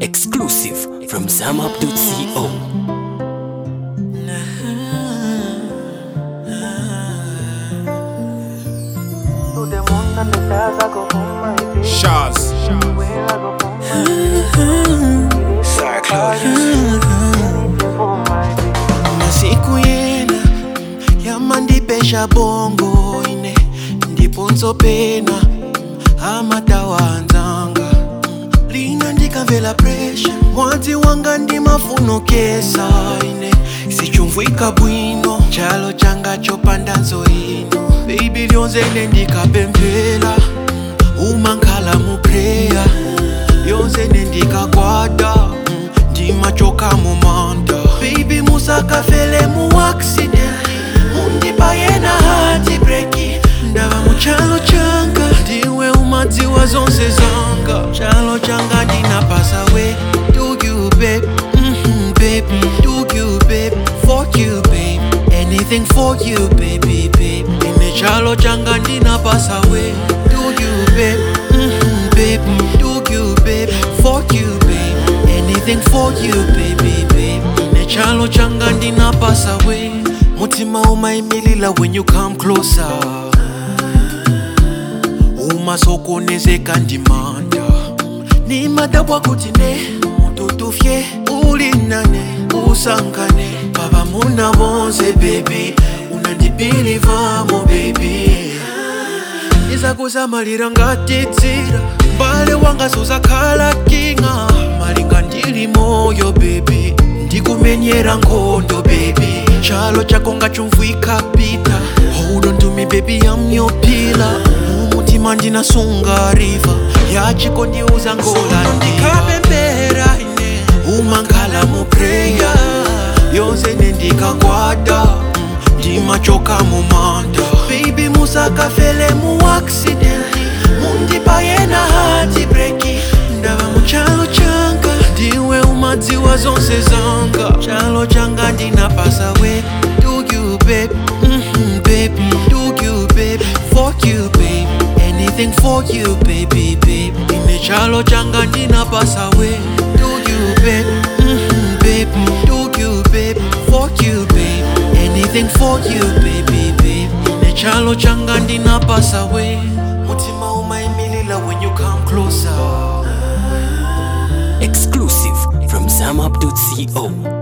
Exclusive from zamup.co. To the moon and the stars, I go home, my baby. Shaz. Where I go home, my baby. Anything for my baby. na siku yena yamandipesha bongo ine ndipo nzopena amatawanzanga lina ndikamvela presha mwadzi wanga ndimafunokesa ine sichumvwika bwino chalo changa chopanda nzoino bebi lyonzene ndikapemphera umankhala mupreya yonzene ndikakwata ndimachoka mumanda baby musakafele mu accident mundipayena hati breki ndava muchalo changa ndiwe umadziwa zonse zanga chalo changa ndinapasa we do you babe mm baby do you babe for you babe anything for you baby babe ine chalo changa ndinapasa we do you babe mm baby do you babe for you babe anything for you baby babe ine chalo changa ndinapasa we mutima umaimilila when you come closer umasokonezeka ndimanda nimadabwa kuti ne mututufye ulinane usangane baba muna bonse baby unandibilivamo baby izakuzamalira ngatitsira mbale wanga suzakhala kinga malinga ndili moyo bebi ndikumenyera nkhondo bebi chalo chako ngachumvwika pita hold on to me baby I'm your pillar mumutima ndinasunga riva yachiko ndiuza ngola ndikapembera ine umankhala mu prayer yonse nendikakwata ndimachoka mumanda baby musakafele mu accident mundipayena hati breki ndava muchalo changa ndiwe umadziwa zonse zanga chalo changa ndinapasa we do you babe mm baby do you babe for you babe anything for you baby babe ine chalo changa ndinapasa we do you babe mm baby do you babe for you babe anything for you baby babe ine chalo changa ndinapasa we mutima umaimilila when you come closer Exclusive from zamup.co.